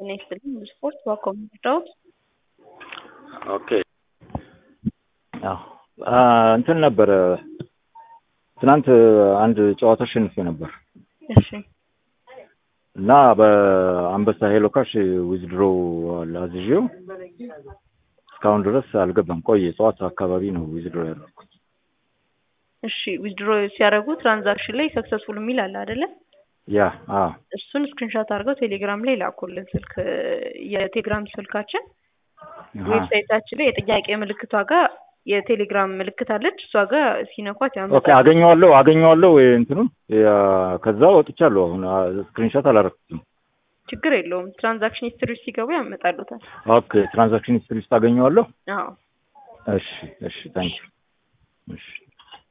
ጤና ይስጥልኝ ስፖርት ዋኮም ዳውት ኦኬ አዎ እንትን ነበረ ትናንት አንድ ጨዋታ አሸንፌ ነበር እሺ እና በአንበሳ ሄሎ ካሽ ዊዝድሮ አዝዤው እስካሁን ድረስ አልገባም። ቆየ ጠዋት አካባቢ ነው ዊዝድሮ ያደረኩት። እሺ ዊዝድሮ ሲያደርጉ ትራንዛክሽን ላይ ሰክሰስፉል የሚል አለ አይደለ? ያ አዎ እሱን ስክሪንሾት አድርገው ቴሌግራም ላይ ላኩልን። ስልክ የቴሌግራም ስልካችን ዌብሳይታችን ላይ የጥያቄ ምልክቷ ጋር የቴሌግራም ምልክት አለች። እሷ ጋር ሲነኳት ኦኬ ያመጣል። አገኘዋለሁ አገኘዋለሁ እንትኑን ያ- ከዛ ወጥቻለሁ። አሁን ስክሪንሾት አላረኩትም። ችግር የለውም። ትራንዛክሽን ሂስትሪ ውስጥ ሲገቡ ያመጣሉታል። ኦኬ ትራንዛክሽን ሂስትሪ ውስጥ አገኘዋለሁ። አዎ እሺ እሺ ታንክ እሺ